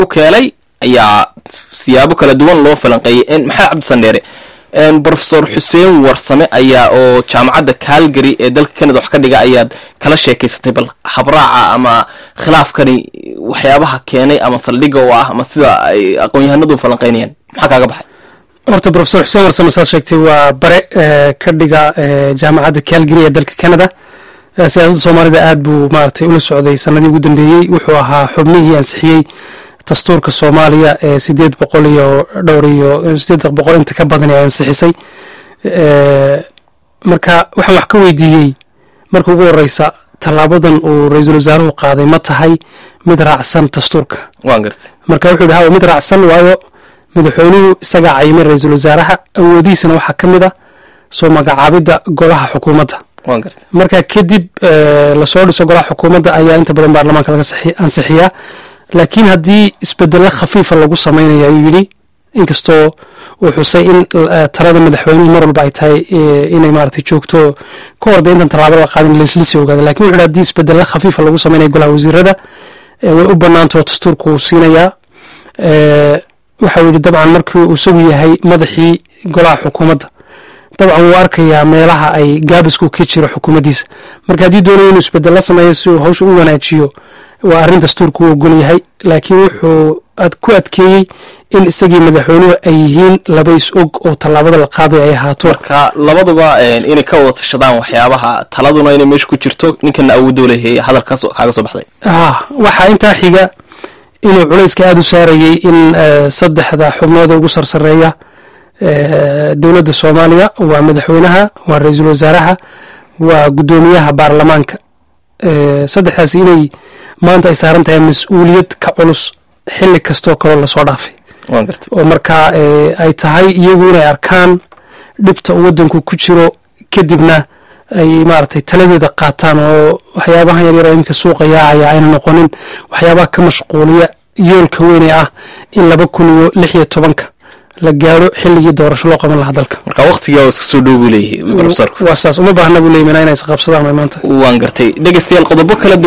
u keenay ayaa siyaabo kala duwan loo falanqeeyay maxamed cabdisandheere brofesor xuseen warsame ayaa oo jaamacadda calgary ee dalka canada wax ka dhiga ayaad kala sheekaysatay bal habraaca ama khilaafkani waxyaabaha keenay ama saldhiga oo ah ama sida ay aqoon-yahanadu falanqeynayaan maxaa kaaga baxay horta profesor xuseen warsame saad sheegtay waa bare ka dhiga jaamacadda calgary ee dalka canada siyaasadda soomaalida aad buu maaragtay ula socday sanadii ugu dambeeyey wuxuu ahaa xubnihii ansixiyey dastuurka soomaaliya ee sideed boqol iyo dhowr iyo sideed boqol inta ka badan ee ansixisay marka waxaan wax ka weydiiyey marka ugu horeysa tallaabadan uu ra-iisul wasaaruhu qaaday ma tahay mid raacsan dastuurka waan gartay marka wuxuu yidhi hawa mid raacsan waayo madaxweynuhu isagaa cayimay ra-iisul wasaaraha awoodihiisana waxaa ka mid a soo magacaabidda golaha xukuumadda waan gartay marka kadib lasoo dhiso golaha xukuumadda ayaa inta badan baarlamaanka laga ansixiyaa laakiin haddii isbedelo khafiifa lagu sameynaya ayuu yidhi inkastoo uu xusay in talada madaxweynuhu mar walba ay tahay inay maaragtay joogto ka hor de intan tallaabo laga qaadin laisla sii ogaada lakin wuxu yidhi haddii isbedelo khafiifa lagu sameynaya golaha wasiirada way u banaantao dastuurka uu siinayaa waxau yidhi dabcan markii uu isagu yahay madaxii golaha xukuumadda dabcan wuu arkayaa meelaha ay gaabisku ka jiro xukuumaddiisa marka haddii doonayo inuu isbedelo sameeyo si uu hawsha u wanaajiyo waa arrin dastuurka uu ogol yahay laakiin wuxuu ku adkeeyey in isagii madaxweynuhu ay yihiin laba is og oo tallaabada la qaaday ay ahaato marka labaduba inay ka wada tashadaan waxyaabaha taladuna inay meesha ku jirto ninkana awoodoo leeyahay hadalkaas kaaga soo baxday ha waxaa intaa xiga inuu culayska aada u saarayey in saddexda xubnood ee ugu sarsareeya dowladda soomaaliya waa madaxweynaha waa ra-iisul wasaaraha waa guddoomiyaha baarlamaanka saddexdaas inay maanta ay saaran tahay mas-uuliyad ka culus xili kastoo kaloo lasoo dhaafay waan gartay oo markaa ay tahay iyagu inay arkaan dhibta uu waddanku ku jiro kadibna ay maaragtay taladeeda qaataan oo waxyaabahan yaryar oo iminka suuqa yaacaya ayna noqonin waxyaabaha ka mashquuliya yoolka weyne ah in laba kun iyo lix iyo tobanka la gaaro xilligii doorasho loo qaban lahaa dalka marka waqtigaa iska soo dhow buu leeyahay profesorku waa saas uma baahna buu leeyay inay isqabsadaan maanta waan gartay dhegeystayaal qodobo kala